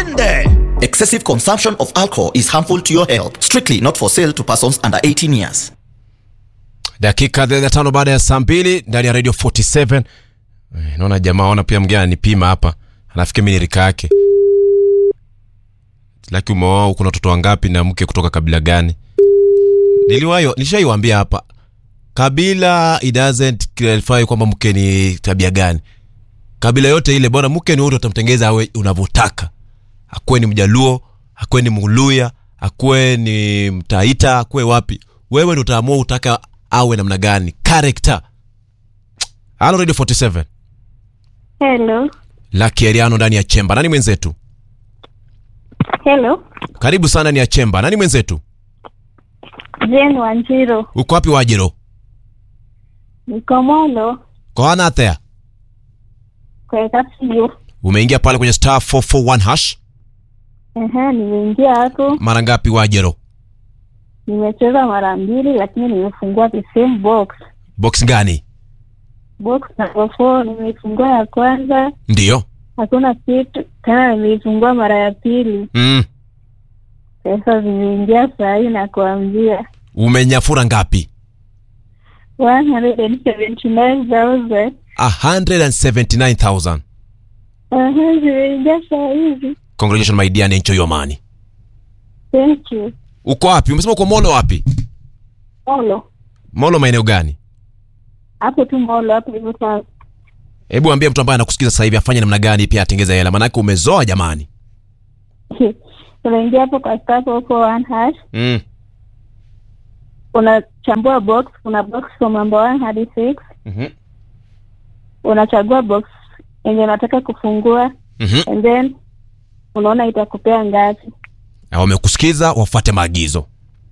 twende excessive consumption of alcohol is harmful to your health strictly not for sale to persons under 18 years dakika 35 baada ya saa mbili ndani ya radio 47 Eh, naona jamaa ona pia mgeni ananipima hapa anafikia mi ni rika yake laki umeoa uko na watoto wangapi na mke kutoka kabila gani niliwayo nilishaiwambia hapa kabila it doesn't clarify kwamba mke ni tabia gani kabila yote ile bwana mke ni wote utamtengeza awe unavyotaka akuwe ni mjaluo akuwe ni mluya akuwe ni mtaita akuwe wapi wewe ndo utaamua utaka awe namna gani character halo radio 47 Hello. laki eriano ndani ya chemba nani mwenzetu Hello. karibu sana ndani ya chemba nani mwenzetu Jane Wanjiro. uko wapi wajiro Niko Molo. koana athea Kwa Kasiyo. umeingia pale kwenye star 441 hash Ehe, nimeingia hapo. mara ngapi wajiro Nimecheza mara mbili lakini nimefungua the same box. box gani Box number four nimeifungua ya kwanza, ndiyo hakuna kitu. Tena nimeifungua mara ya pili. mm. Pesa zimeingia saa hii na kuambia umenyafura ngapi 179,000. 179000 Ehe, zimeingia saa hizi. congratulations my dear and enjoy your money Thank you. uko wapi umesema uko molo wapi Molo. molo maeneo gani Hapo tu Molo hapo hivyo sasa. hebu ambia mtu ambaye anakusikiza sasa hivi afanye namna gani pia atengeza hela manake umezoa jamani unaingia hapo kwa star huko one hash mm. unachambua box kuna box from number one hadi six mm-hmm. unachagua box yenye unataka kufungua Mm-hmm. and then unaona itakupea ngapi na wamekusikiza wafuate maagizo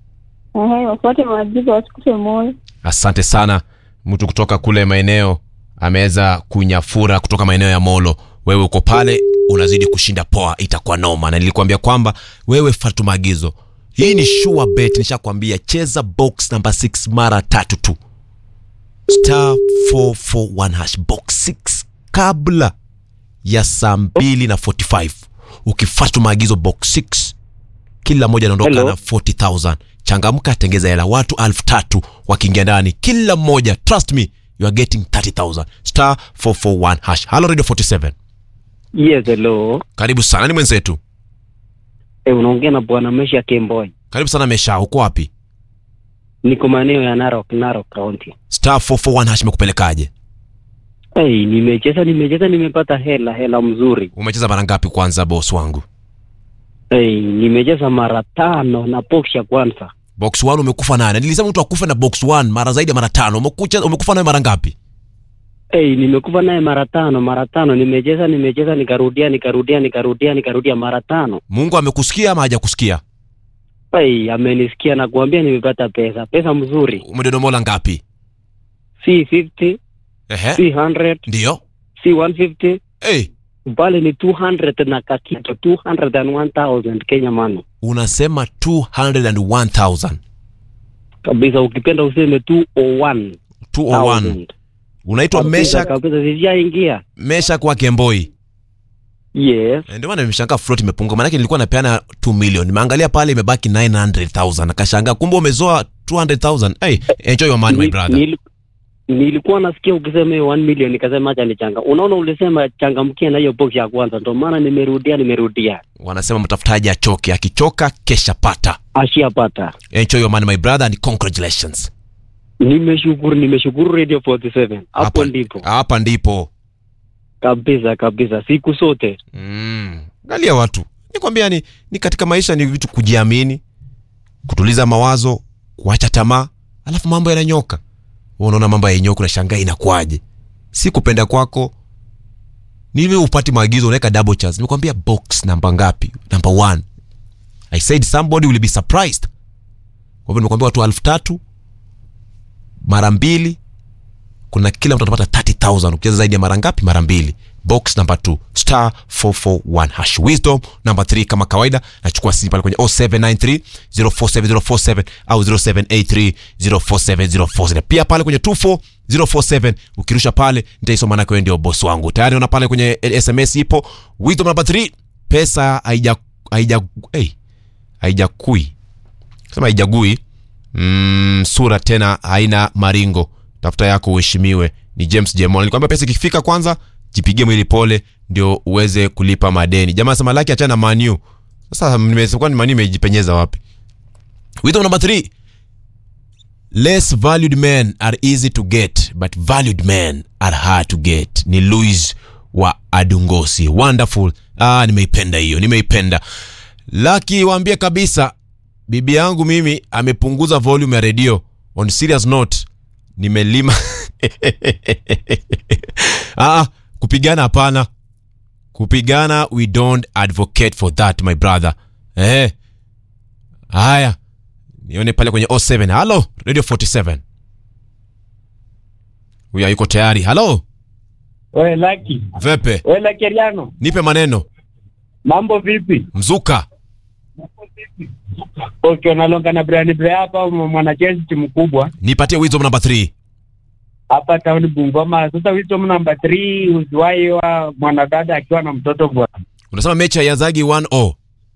ehe wafuate maagizo wasikufe moyo asante sana mtu kutoka kule maeneo ameweza kunyafura kutoka maeneo ya molo wewe uko pale unazidi kushinda poa itakuwa noma na nilikuambia kwamba wewe fatu maagizo hii ni sure bet nishakwambia cheza box number 6 mara tatu tu star 441 hash box 6 kabla ya saa mbili na 45 ukifatu maagizo box 6 kila mmoja anaondoka Hello. na 40000 changamka tengeza hela watu elfu tatu wakiingia ndani kila mmoja trust me you are getting 30000 star 441 hash halo radio 47 Yes, hello. karibu sana ni mwenzetu E, unaongea na bwana Mesha Kemboy. karibu sana mesha uko wapi Niko maeneo ya Narok, Narok County. star 441 hash imekupelekaje Hey, nimecheza nimecheza nimepata hela hela mzuri. umecheza mara ngapi kwanza boss wangu Hey, nimecheza mara tano na box ya kwanza. box 1 umekufa nane nilisema mtu akufe na box 1 mara zaidi ya mara tano umekucha umekufa nayo mara ngapi Hey, nimekufa naye mara tano mara tano nimecheza nimecheza nikarudia nikarudia nikarudia nikarudia mara tano. mungu amekusikia ama hajakusikia Hey, amenisikia na kuambia nimepata pesa pesa mzuri. umedodomola ngapi Si 50, ehe si 100, ndio si 150, hey, bali ni 200 na kakito 201,000 Kenya money. unasema 201000 Kabisa ukipenda useme 201. 201 unaitwa Kabisa, mesha kabisa sijaingia. mesha kwa kemboi Yes. Eh, ndio maana nimeshangaa float imepungua maanake nilikuwa napeana 2 million nimeangalia pale imebaki 900000 akashangaa kumbe umezoa 200000 hey, enjoy your money my Ni- brother nil- nilikuwa nasikia ukisema hiyo 1 million nikasema acha nichanga. Unaona ulisema changamkia na hiyo box ya kwanza ndio maana nimerudia nimerudia. wanasema mtafutaji achoke akichoka kesha pata Ashiyapata. enjoy your money my brother and congratulations Nimeshukuru nimeshukuru Radio 47. Hapo ndipo. hapa ndipo Kabisa kabisa siku zote. mm. galia watu nikwambia ni, ni katika maisha ni vitu kujiamini kutuliza mawazo kuacha tamaa alafu mambo yananyoka Wewe unaona mambo yanyoka unashangaa inakuaje si kupenda kwako ni hivi upati maagizo unaweka double chance nimekwambia box namba ngapi number one i said somebody will be surprised kwa hivyo nimekwambia watu elfu tatu mara mbili kuna kila mtu atapata 30000 ukicheza zaidi ya mara ngapi mara mbili box number 2 star 441 hash wisdom number 3 kama kawaida nachukua simu pale kwenye 0793 047047 au 0783 047047 pia pale kwenye 24047 ukirusha pale nitaisoma nako wewe ndio boss wangu tayari ona pale kwenye sms ipo wisdom number 3 pesa haija haija hey, haijakui sema haijagui mm, sura tena haina maringo tafuta yako uheshimiwe ni james jemon nilikwambia pesa ikifika kwanza jipigie mwili pole ndio uweze kulipa madeni jamaa sema laki achana na manu sasa nimesema ni manu imejipenyeza wapi wisdom number 3 less valued men are easy to get but valued men are hard to get ni louis wa adungosi wonderful ah, nimeipenda hiyo nimeipenda laki waambie kabisa bibi yangu mimi amepunguza volume ya redio on serious note nimelima ah, kupigana hapana kupigana we don't advocate for that my brother eh. haya nione pale kwenye 07 halo radio 47 huyu yuko tayari halo We Laki, vepe we Lakeriano, nipe maneno mambo vipi? mzuka Okay, unalonga na Brian Brea hapa, mwanachezi timu kubwa nipatie wisdom number 3 hapa town Bungoma. Sasa wisdom number 3 uziwahi wa mwanadada akiwa na mtoto bwana. unasema mechi ya zagi 1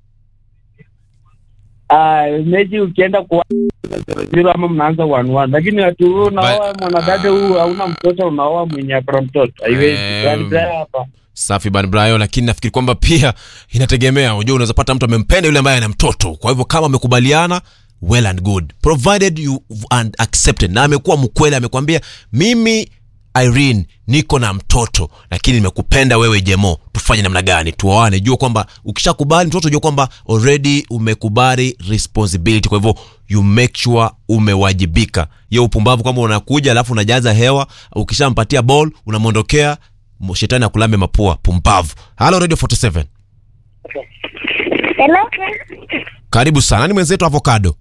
Ah, mechi ukienda kwa zero ama mnaanza one one, lakini watu huu unaoa mwanadada huu hauna mtoto, unaoa mwenye akona mtoto, haiwezi. Em. Brian Brea hapa safi ban brayo lakini nafikiri kwamba pia inategemea unajua unaweza pata mtu amempenda yule ambaye ana mtoto kwa hivyo kama amekubaliana well and good provided you and accepted na amekuwa mkweli amekwambia mimi irene niko na mtoto lakini nimekupenda wewe jemo tufanye namna gani tuoane jua kwamba ukishakubali mtoto jua kwamba already umekubali responsibility kwa hivyo you make sure umewajibika hiyo upumbavu kwamba unakuja alafu unajaza hewa ukishampatia ball unamwondokea mo- shetani akulambe mapua pumbavu halo radio 47 Hello? karibu sana ni mwenzetu avocado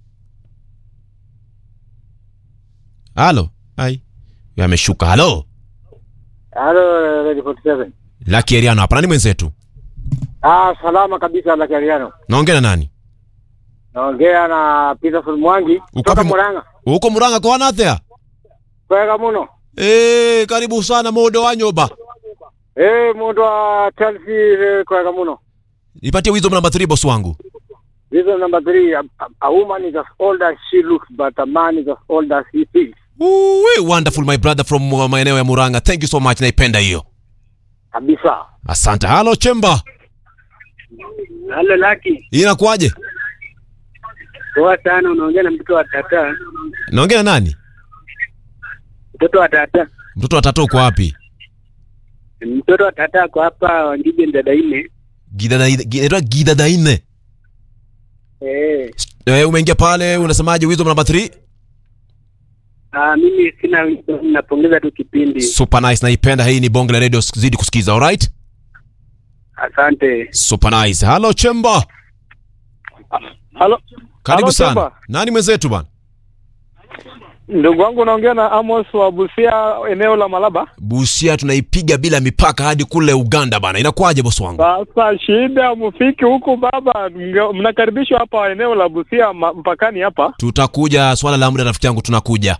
halo ai Huyu ameshuka halo Halo, Radio 47. laki eriano hapa nani mwenzetu Ah, salama kabisa la Kariano. naongea na nani Naongea na Peterson Mwangi kutoka wapi mu- Murang'a. uko muranga kwa wanathea Kwega muno. e, karibu sana modo wa nyoba Eh, mundu wa Chelsea eh, kwega muno. nipatie wisdom namba 3 boss wangu Reason number three, a, a, a woman is as old as she looks, but a man is as old as he feels. Uwe, wonderful my brother from uh, maeneo ya muranga thank you so much naipenda hiyo Kabisa. asante halo chemba halo Laki, inakuwaje poa sana. Unaongea na mtoto wa tata, naongea na nani mtoto wa tata, mtoto wa tatu uko wapi mtoto wa tata ako hapa Wangige Ndadaine. gidadainaitwa gidadaine Eh, e, umeingia pale unasemaje wisdom namba 3 ah, mimi sina, napongeza tu kipindi. super nice naipenda hii ni bonge la radio zidi kusikiza alright Asante. super nice halo chemba Halo, karibu Halo, sana Chemba. nani mwenzetu bana ndugu wangu, naongea na Amos wa Busia, eneo la Malaba. busia tunaipiga bila mipaka hadi kule uganda bana inakuwaje bosi wangu Sasa shida mufiki huku baba, mnge- mnakaribishwa hapa eneo la Busia ma, mpakani hapa. tutakuja swala la muda rafiki yangu tunakuja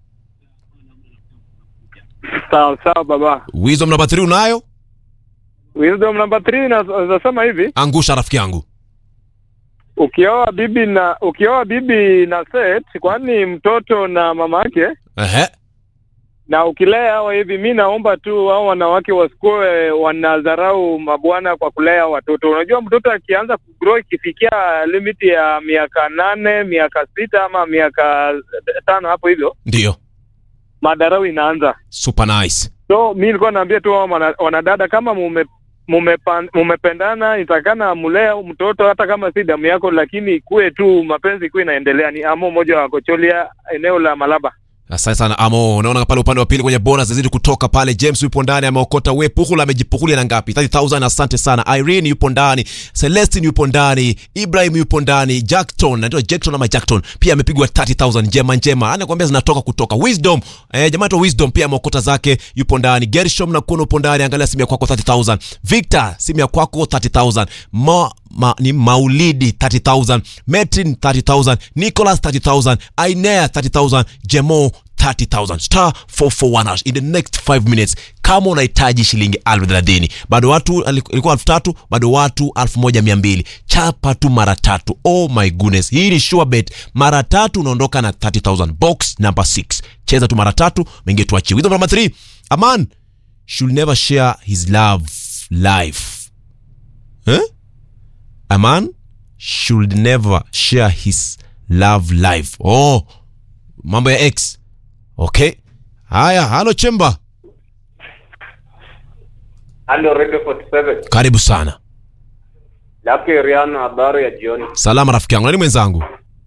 Sawa sawa baba. wisdom namba 3 unayo Wisdom number 3 nasema hivi, angusha rafiki yangu ukioa bibi na ukioa bibi na set, kwani mtoto na mama yake ehe na ukilea hawa hivi, mi naomba tu hao wanawake wasikuwe wanadharau mabwana kwa kulea watoto. Unajua, mtoto akianza kugrow ikifikia limiti ya miaka nane, miaka sita ama miaka tano hapo hivyo, ndio madharau inaanza. super nice So mi nilikuwa naambia tu hao wana- wanadada kama mume mumepan- mumependana itakana mulea mtoto hata kama si damu yako, lakini ikuwe tu mapenzi ikuwe inaendelea. Ni amo moja wa Kocholia, eneo la Malaba. asante sana amo unaona pale upande wa pili kwenye bonus zizidi kutoka pale james yupo ndani ameokota we puhula amejipukulia na ngapi 30000 asante sana irene yupo ndani celestin yupo ndani ibrahim yupo ndani jackton naitwa jackton ama jackton pia amepigwa 30000 njema njema anakuambia zinatoka kutoka wisdom eh, jamaa tu wisdom pia ameokota zake yupo ndani gershom na kuona upo ndani angalia simu ya kwako 30000 victor simu ya kwako 30000 ma, ma, ni maulidi 30000 metin 30000 nicholas 30000 ainea 30000 jemo 30000 star 441 hash in the next 5 minutes kama unahitaji shilingi elfu thelathini bado watu ilikuwa elfu tatu bado watu elfu moja mia mbili chapa tu mara tatu oh my goodness hii ni sure bet mara tatu unaondoka na 30000 box number 6 cheza tu mara tatu mengie tuachie wisdom number 3 aman should never share his love life eh? a man should never share his love life oh mambo ya x okay haya halo chemba Halo Radio 47. karibu sana Laki Riano, habari ya jioni. salama rafiki yangu nani mwenzangu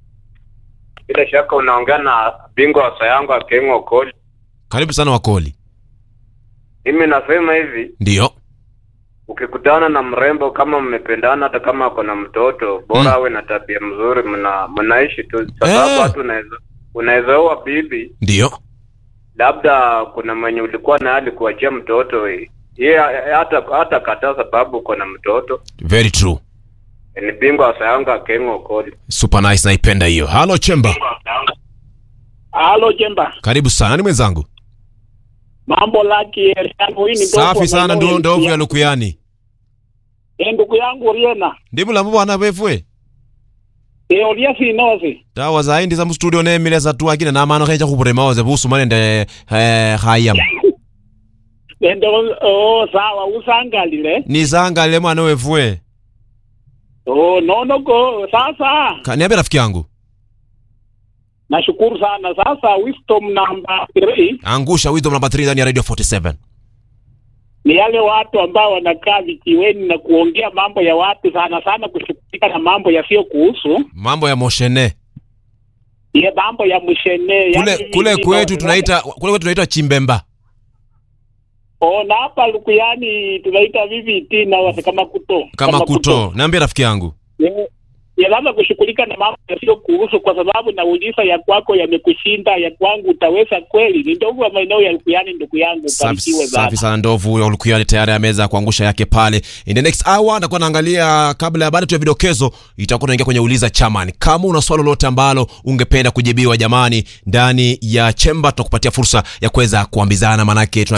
Bila shaka unaongea na bingwa wa sayangu Akengo Okoli. karibu sana wakoli Mimi nasema hivi, ndiyo ukikutana na mrembo kama mmependana, hata kama ako na mtoto, bora Mm. awe na tabia mzuri, mna mnaishi tu, sababu Eh. hata unaweza unaweza oa bibi, ndiyo labda kuna mwenye ulikuwa naye alikuachia mtoto, ye hata hata kataa sababu uko na mtoto. very true Ni bingwa wa sayangu Akengo Okoli. super nice naipenda hiyo halo chemba Halo Jemba, karibu sana nani mwenzangu mambo laki yangu hii ni ndogo safi wa sana maeneo ndo ya ndovu ya Lukiani. lukuyani Eh, ndugu yangu Riena ndimula mubwana befwe e olia sinozi tawa zaindi za mustudio nemile zatu akine namano khecha khubulema oze busuma nende eh, khayam ende oh sawa usangalile nisangalile mwana wefwe oh nono go sasa Ka- niambie rafiki yangu nashukuru sana sasa wisdom number 3 angusha wisdom namba 3 ndani ya radio 47 ni yale watu ambao wanakaa vijiweni na kuongea mambo ya watu sana sana kushughulika na mambo yasiyo kuhusu mambo ya moshene ya mambo ya mshene kule yani kule hivi kwetu ndo- tunaita kule kwetu tunaita chimbemba oh na hapa Lukuyani tunaita VVT na wase kama kuto kama kuto niambie rafiki yangu Eh, ya labda kushughulika na mambo yasiyo kuhusu, kwa sababu nauliza ya kwako yamekushinda, ya kwangu utaweza kweli? Ni ndogo wa maeneo ya Lukuyani, ndugu yangu, safi, barikiwe safi sana. sana ndovu ya ulukuyani tayari ameweza kuangusha yake pale in the next hour nitakuwa naangalia kabla ya baada tu ya vidokezo itakuwa tunaingia kwenye uliza chaman kama una swali lolote ambalo ungependa kujibiwa jamani ndani ya chemba tunakupatia fursa ya kuweza kuambizana manake tuna